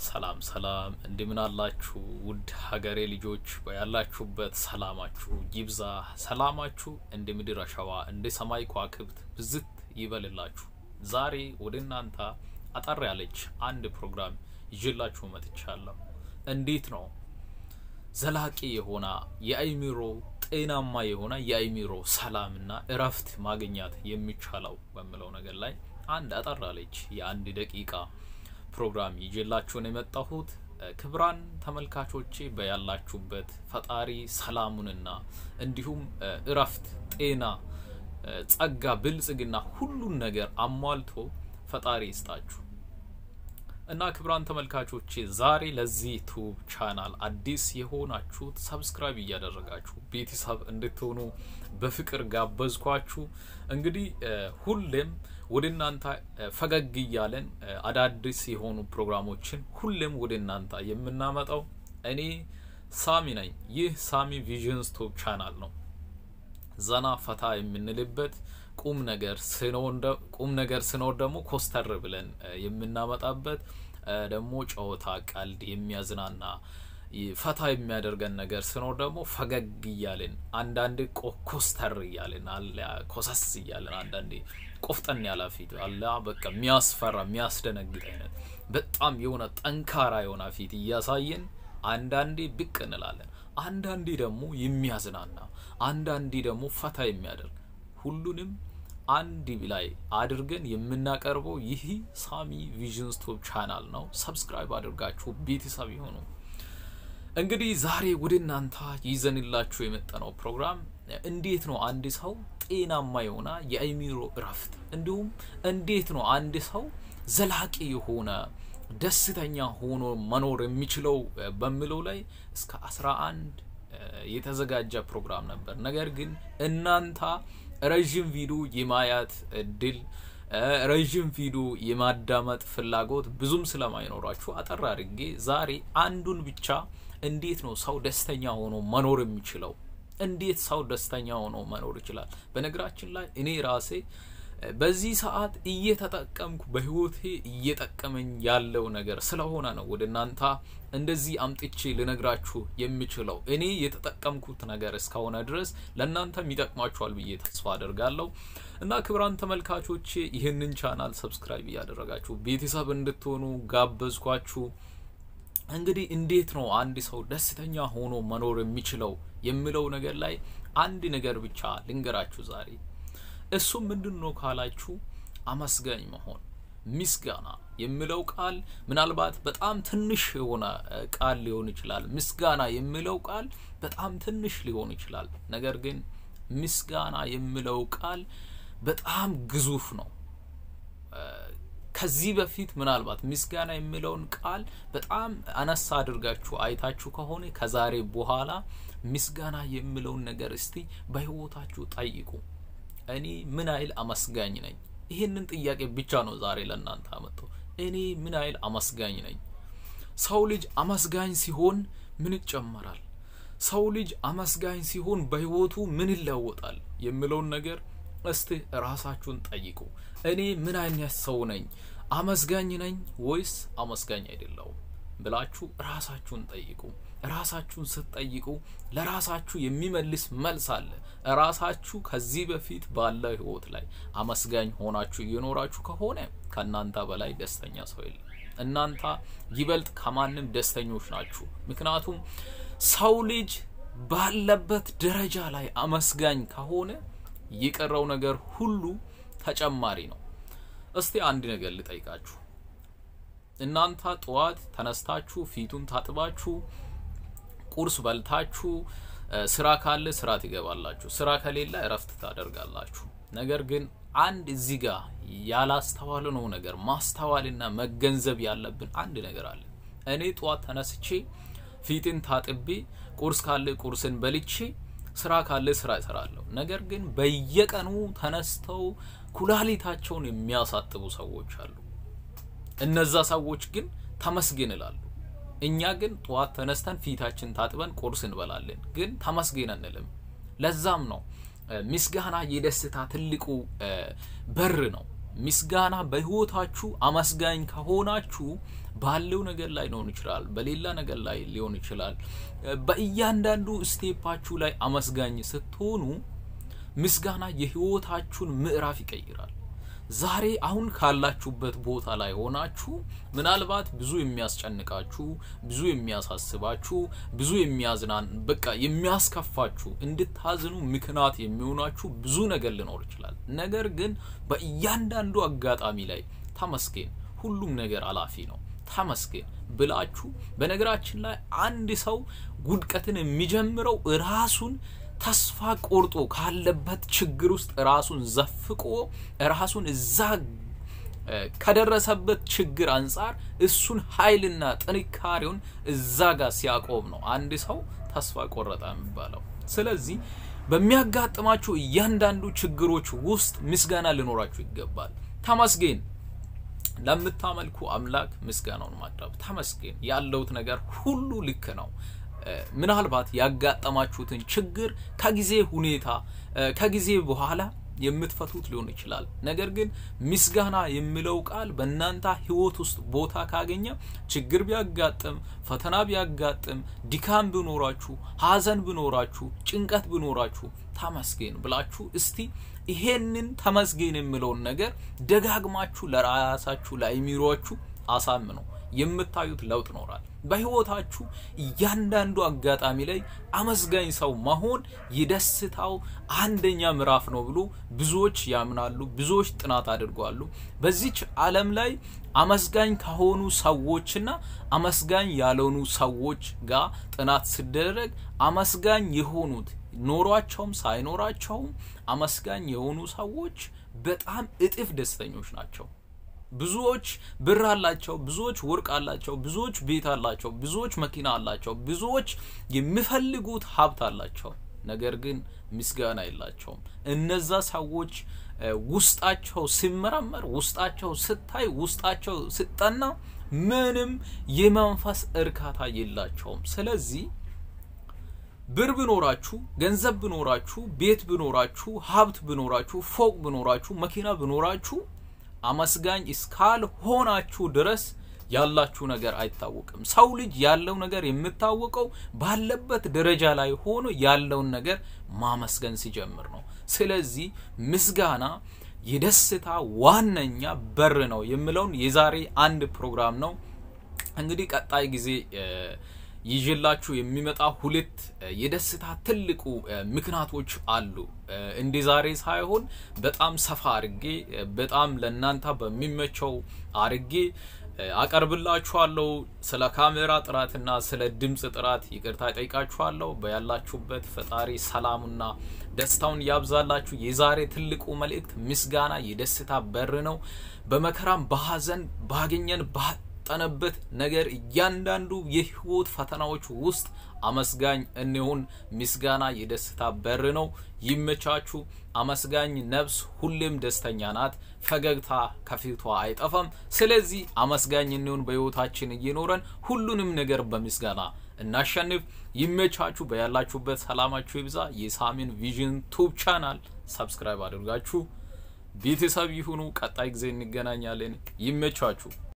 ሰላም ሰላም፣ እንደምን አላችሁ ውድ ሀገሬ ልጆች፣ ያላችሁበት ሰላማችሁ ይብዛ። ሰላማችሁ እንደ ምድር አሸዋ እንደ ሰማይ ከዋክብት ብዝት ይበልላችሁ። ዛሬ ወደ እናንተ አጠር ያለች አንድ ፕሮግራም ይዤላችሁ መጥቻለሁ። እንዴት ነው ዘላቂ የሆነ የአይምሮ ጤናማ የሆነ የአይምሮ ሰላምና እረፍት ማግኘት የሚቻለው በሚለው ነገር ላይ አንድ አጠር ያለች የአንድ ደቂቃ ፕሮግራም ይዤላችሁን የመጣሁት። ክብራን ተመልካቾቼ በያላችሁበት ፈጣሪ ሰላሙንና እንዲሁም እረፍት፣ ጤና፣ ጸጋ፣ ብልጽግና ሁሉን ነገር አሟልቶ ፈጣሪ ይስጣችሁ እና ክብራን ተመልካቾቼ ዛሬ ለዚህ ዩቱብ ቻናል አዲስ የሆናችሁት ሰብስክራይብ እያደረጋችሁ ቤተሰብ እንድትሆኑ በፍቅር ጋበዝኳችሁ። እንግዲህ ሁሌም ወደ እናንተ ፈገግ እያለን አዳዲስ የሆኑ ፕሮግራሞችን ሁሌም ወደ እናንተ የምናመጣው እኔ ሳሚ ነኝ። ይህ ሳሚ ቪዥንስ ዩቱብ ቻናል ነው። ዘና ፈታ የምንልበት ቁም ነገር ቁም ነገር ስኖር ደግሞ ኮስተር ብለን የምናመጣበት ደግሞ ጨዋታ፣ ቀልድ የሚያዝናና ፈታ የሚያደርገን ነገር ስኖር ደግሞ ፈገግ እያልን አንዳንዴ ኮስተር እያልን አለ ኮሰስ እያልን አንዳንዴ ቆፍጠን ያለ ፊት አለ በቃ የሚያስፈራ የሚያስደነግጥ አይነት በጣም የሆነ ጠንካራ የሆነ ፊት እያሳየን አንዳንዴ ብቅ እንላለን። አንዳንዴ ደግሞ የሚያዝናና አንዳንዴ ደግሞ ፈታ የሚያደርግ ሁሉንም አንድ ላይ አድርገን የምናቀርበው ይህ ሳሚ ቪዥንስ ዩቱብ ቻናል ነው። ሰብስክራይብ አድርጋችሁ ቤተሰብ የሆኑ እንግዲህ ዛሬ ወደ እናንተ ይዘንላችሁ የመጣነው ፕሮግራም እንዴት ነው አንድ ሰው ጤናማ የሆነ የአይምሮ እረፍት እንዲሁም እንዴት ነው አንድ ሰው ዘላቂ የሆነ ደስተኛ ሆኖ መኖር የሚችለው በሚለው ላይ እስከ አስራ አንድ የተዘጋጀ ፕሮግራም ነበር። ነገር ግን እናንተ ረዥም ቪዲዮ የማያት እድል ረዥም ቪዲዮ የማዳመጥ ፍላጎት ብዙም ስለማይኖራችሁ አጠር አድርጌ ዛሬ አንዱን ብቻ እንዴት ነው ሰው ደስተኛ ሆኖ መኖር የሚችለው እንዴት ሰው ደስተኛ ሆኖ መኖር ይችላል? በነገራችን ላይ እኔ ራሴ በዚህ ሰዓት እየተጠቀምኩ በህይወቴ እየጠቀመኝ ያለው ነገር ስለሆነ ነው ወደ እናንተ እንደዚህ አምጥቼ ልነግራችሁ የምችለው። እኔ የተጠቀምኩት ነገር እስከሆነ ድረስ ለእናንተም ይጠቅማችኋል ብዬ ተስፋ አደርጋለሁ። እና ክብራን ተመልካቾቼ ይህንን ቻናል ሰብስክራይብ እያደረጋችሁ ቤተሰብ እንድትሆኑ ጋበዝኳችሁ። እንግዲህ እንዴት ነው አንድ ሰው ደስተኛ ሆኖ መኖር የሚችለው የሚለው ነገር ላይ አንድ ነገር ብቻ ልንገራችሁ ዛሬ። እሱም ምንድን ነው ካላችሁ አመስጋኝ መሆን። ምስጋና የሚለው ቃል ምናልባት በጣም ትንሽ የሆነ ቃል ሊሆን ይችላል። ምስጋና የሚለው ቃል በጣም ትንሽ ሊሆን ይችላል። ነገር ግን ምስጋና የሚለው ቃል በጣም ግዙፍ ነው። ከዚህ በፊት ምናልባት ምስጋና የሚለውን ቃል በጣም አነሳ አድርጋችሁ አይታችሁ ከሆነ ከዛሬ በኋላ ምስጋና የሚለውን ነገር እስቲ በህይወታችሁ ጠይቁ። እኔ ምን ያህል አመስጋኝ ነኝ? ይህንን ጥያቄ ብቻ ነው ዛሬ ለእናንተ አመጣው። እኔ ምን ያህል አመስጋኝ ነኝ? ሰው ልጅ አመስጋኝ ሲሆን ምን ይጨመራል? ሰው ልጅ አመስጋኝ ሲሆን በህይወቱ ምን ይለወጣል? የሚለውን ነገር እስቲ ራሳችሁን ጠይቁ። እኔ ምን አይነት ሰው ነኝ? አመስጋኝ ነኝ ወይስ አመስጋኝ አይደለሁም ብላችሁ ራሳችሁን ጠይቁ። ራሳችሁን ስትጠይቁ ለራሳችሁ የሚመልስ መልስ አለ። ራሳችሁ ከዚህ በፊት ባለ ህይወት ላይ አመስጋኝ ሆናችሁ እየኖራችሁ ከሆነ ከእናንተ በላይ ደስተኛ ሰው የለም። እናንተ ይበልጥ ከማንም ደስተኞች ናችሁ። ምክንያቱም ሰው ልጅ ባለበት ደረጃ ላይ አመስጋኝ ከሆነ የቀረው ነገር ሁሉ ተጨማሪ ነው። እስቲ አንድ ነገር ልጠይቃችሁ። እናንተ ጠዋት ተነስታችሁ ፊቱን ታጥባችሁ ቁርስ በልታችሁ ስራ ካለ ስራ ትገባላችሁ፣ ስራ ከሌለ እረፍት ታደርጋላችሁ። ነገር ግን አንድ እዚህ ጋር ያላስተዋልነው ነገር ማስተዋልና መገንዘብ ያለብን አንድ ነገር አለ። እኔ ጠዋት ተነስቼ ፊትን ታጥቤ ቁርስ ካለ ቁርስን በልቼ ስራ ካለ ስራ እሰራለሁ። ነገር ግን በየቀኑ ተነስተው ኩላሊታቸውን የሚያሳጥቡ ሰዎች አሉ። እነዛ ሰዎች ግን ተመስገን ይላሉ። እኛ ግን ጠዋት ተነስተን ፊታችን ታጥበን ቁርስ እንበላለን፣ ግን ተመስገን አንልም። ለዛም ነው ምስጋና የደስታ ትልቁ በር ነው። ምስጋና በህይወታችሁ አመስጋኝ ከሆናችሁ ባለው ነገር ላይ ሊሆን ይችላል፣ በሌላ ነገር ላይ ሊሆን ይችላል። በእያንዳንዱ ስቴፓችሁ ላይ አመስጋኝ ስትሆኑ ምስጋና የህይወታችሁን ምዕራፍ ይቀይራል። ዛሬ አሁን ካላችሁበት ቦታ ላይ ሆናችሁ ምናልባት ብዙ የሚያስጨንቃችሁ፣ ብዙ የሚያሳስባችሁ፣ ብዙ የሚያዝናን በቃ የሚያስከፋችሁ እንድታዝኑ ምክንያት የሚሆናችሁ ብዙ ነገር ሊኖር ይችላል። ነገር ግን በእያንዳንዱ አጋጣሚ ላይ ተመስገን፣ ሁሉም ነገር አላፊ ነው ተመስገን ብላችሁ በነገራችን ላይ አንድ ሰው ውድቀትን የሚጀምረው ራሱን ተስፋ ቆርጦ ካለበት ችግር ውስጥ ራሱን ዘፍቆ ራሱን እዛ ከደረሰበት ችግር አንጻር እሱን ኃይልና ጥንካሬውን እዛ ጋር ሲያቆም ነው አንድ ሰው ተስፋ ቆረጠ የሚባለው። ስለዚህ በሚያጋጥማችሁ እያንዳንዱ ችግሮች ውስጥ ምስጋና ሊኖራችሁ ይገባል። ተመስገን ለምታመልኩ አምላክ ምስጋናውን ማቅረብ ተመስገን። ያለውት ነገር ሁሉ ልክ ነው። ምናልባት ያጋጠማችሁትን ችግር ከጊዜ ሁኔታ ከጊዜ በኋላ የምትፈቱት ሊሆን ይችላል። ነገር ግን ምስጋና የሚለው ቃል በእናንተ ሕይወት ውስጥ ቦታ ካገኘ ችግር ቢያጋጥም፣ ፈተና ቢያጋጥም፣ ድካም ቢኖራችሁ፣ ሐዘን ቢኖራችሁ፣ ጭንቀት ቢኖራችሁ ተመስገን ብላችሁ እስቲ ይሄንን ተመስገን የሚለውን ነገር ደጋግማችሁ ለራሳችሁ ለአይምሯችሁ አሳምኑ። የምታዩት ለውጥ ይኖራል። በህይወታችሁ እያንዳንዱ አጋጣሚ ላይ አመስጋኝ ሰው መሆን የደስታው አንደኛ ምዕራፍ ነው ብሎ ብዙዎች ያምናሉ። ብዙዎች ጥናት አድርጓሉ። በዚች ዓለም ላይ አመስጋኝ ከሆኑ ሰዎችና አመስጋኝ ያልሆኑ ሰዎች ጋር ጥናት ሲደረግ አመስጋኝ የሆኑት ኖሯቸውም ሳይኖራቸውም አመስጋኝ የሆኑ ሰዎች በጣም እጥፍ ደስተኞች ናቸው። ብዙዎች ብር አላቸው፣ ብዙዎች ወርቅ አላቸው፣ ብዙዎች ቤት አላቸው፣ ብዙዎች መኪና አላቸው፣ ብዙዎች የሚፈልጉት ሀብት አላቸው። ነገር ግን ምስጋና የላቸውም። እነዛ ሰዎች ውስጣቸው ሲመረመር፣ ውስጣቸው ስታይ፣ ውስጣቸው ስጠና ምንም የመንፈስ እርካታ የላቸውም። ስለዚህ ብር ብኖራችሁ፣ ገንዘብ ብኖራችሁ፣ ቤት ብኖራችሁ፣ ሀብት ብኖራችሁ፣ ፎቅ ብኖራችሁ፣ መኪና ብኖራችሁ አመስጋኝ እስካልሆናችሁ ድረስ ያላችሁ ነገር አይታወቅም። ሰው ልጅ ያለው ነገር የምታወቀው ባለበት ደረጃ ላይ ሆኖ ያለውን ነገር ማመስገን ሲጀምር ነው። ስለዚህ ምስጋና የደስታ ዋነኛ በር ነው የምለውን የዛሬ አንድ ፕሮግራም ነው። እንግዲህ ቀጣይ ጊዜ ይዤላችሁ የሚመጣ ሁለት የደስታ ትልቁ ምክንያቶች አሉ። እንደ ዛሬ ሳይሆን በጣም ሰፋ አርጌ በጣም ለእናንተ በሚመቸው አርጌ አቀርብላችኋለሁ። ስለ ካሜራ ጥራትና ስለ ድምፅ ጥራት ይቅርታ ይጠይቃችኋለሁ። በያላችሁበት ፈጣሪ ሰላሙና ደስታውን ያብዛላችሁ። የዛሬ ትልቁ መልእክት ምስጋና የደስታ በር ነው። በመከራም በሀዘን ባገኘን ጠነበት ነገር እያንዳንዱ የህይወት ፈተናዎች ውስጥ አመስጋኝ እንሆን። ምስጋና የደስታ በር ነው። ይመቻችሁ። አመስጋኝ ነፍስ ሁሌም ደስተኛ ናት። ፈገግታ ከፊቷ አይጠፋም። ስለዚህ አመስጋኝ እንሆን። በህይወታችን እየኖረን ሁሉንም ነገር በምስጋና እናሸንፍ። ይመቻችሁ። በያላችሁበት ሰላማችሁ ይብዛ። የሳሚን ቪዥን ቱብ ቻናል ሰብስክራይብ አድርጋችሁ ቤተሰብ ይሁኑ። ቀጣይ ጊዜ እንገናኛለን። ይመቻችሁ።